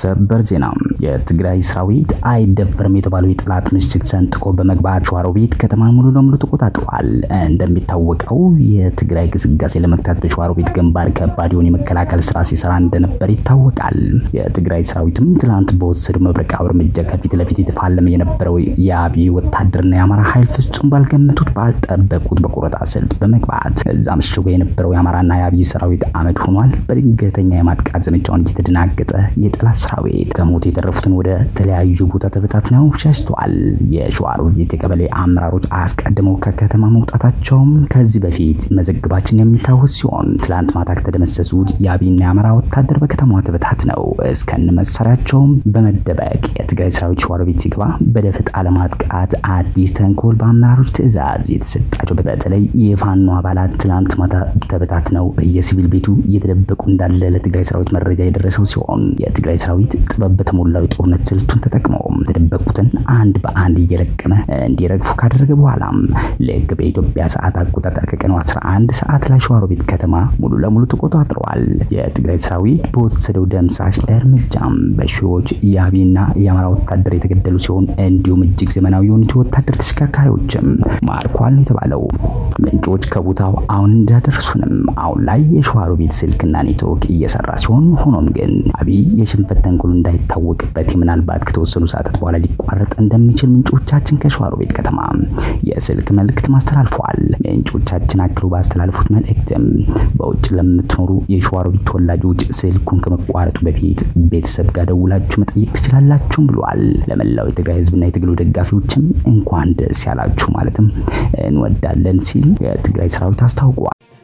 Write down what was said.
ሰበር ዜና የትግራይ ሰራዊት አይደፈርም የተባለው የጠላት ምሽግ ሰንጥቆ በመግባት ሸዋሮቢት ከተማን ሙሉ ለሙሉ ተቆጣጥሯል። እንደሚታወቀው የትግራይ ግስጋሴ ለመግታት በሸዋሮቢት ግንባር ከባድ የሆነ የመከላከል ስራ ሲሰራ እንደነበር ይታወቃል። የትግራይ ሰራዊትም ትላንት በወሰደው መብረቃዊ እርምጃ ከፊት ለፊት የተፋለመ የነበረው የአብይ ወታደርና የአማራ ኃይል ፍጹም ባልገመቱት ባልጠበቁት በቆረጣ ስልት በመግባት እዛ ምሽጎ የነበረው የአማራና የአብይ ሰራዊት አመድ ሆኗል። በድንገተኛ የማጥቃት ዘመቻውን እየተደናገጠ የጠላት ሰራዊት ከሞት የተረፉትን ወደ ተለያዩ ቦታ ተበታትነው ሸሽተዋል። የሸዋሮቢት የቀበሌ አመራሮች አስቀድመው ከከተማ መውጣታቸውም ከዚህ በፊት መዘግባችን የሚታወስ ሲሆን ትላንት ማታ ከተደመሰሱት የአብይና የአማራ ወታደር በከተማዋ ተበታትነው እስከነ መሳሪያቸውም በመደበቅ የትግራይ ሰራዊት ሸዋሮቢት ሲገባ በደፈጣ ለማጥቃት አዲስ ተንኮል በአመራሮች ትዕዛዝ የተሰጣቸው በተለይ የፋኖ አባላት ትላንት ማታ ተበታትነው በየሲቪል ቤቱ እየተደበቁ እንዳለ ለትግራይ ሰራዊት መረጃ የደረሰው ሲሆን የትግራይ ሰራዊት ጥበብ በተሞላው የጦርነት ስልቱን ተጠቅመው የተደበቁትን አንድ በአንድ እየለቀመ እንዲረግፉ ካደረገ በኋላም ልክ በኢትዮጵያ ሰዓት አቆጣጠር ከቀኑ 11 ሰዓት ላይ ሸዋሮቢት ከተማ ሙሉ ለሙሉ ተቆጣጥረዋል። የትግራይ ሰራዊት በወሰደው ደምሳሽ እርምጃም በሺዎች የአብይና የአማራ ወታደር የተገደሉ ሲሆን እንዲሁም እጅግ ዘመናዊ የሆኑት የወታደር ተሽከርካሪዎችም ማርኳል ነው የተባለው። ምንጮች ከቦታው አሁን እንዳደረሱንም አሁን ላይ የሸዋሮቢት ስልክና ኔትወርክ እየሰራ ሲሆን ሆኖም ግን አብይ የሽንፈት ተንኮሉ እንዳይታወቅበት ምናልባት ከተወሰኑ ሰዓታት በኋላ ሊቋረጥ እንደሚችል ምንጮቻችን ከሸዋሮቢት ከተማ የስልክ መልእክት ማስተላልፈዋል። ምንጮቻችን አክለው ባስተላለፉት መልእክትም በውጭ ለምትኖሩ የሸዋሮቢት ተወላጆች ስልኩን ከመቋረጡ በፊት ቤተሰብ ጋር ደውላችሁ መጠየቅ ትችላላችሁም ብሏል። ለመላው የትግራይ ሕዝብና የትግሉ ደጋፊዎችም እንኳን ደስ ያላችሁ ማለትም እንወዳለን ሲል የትግራይ ሰራዊት አስታውቋል።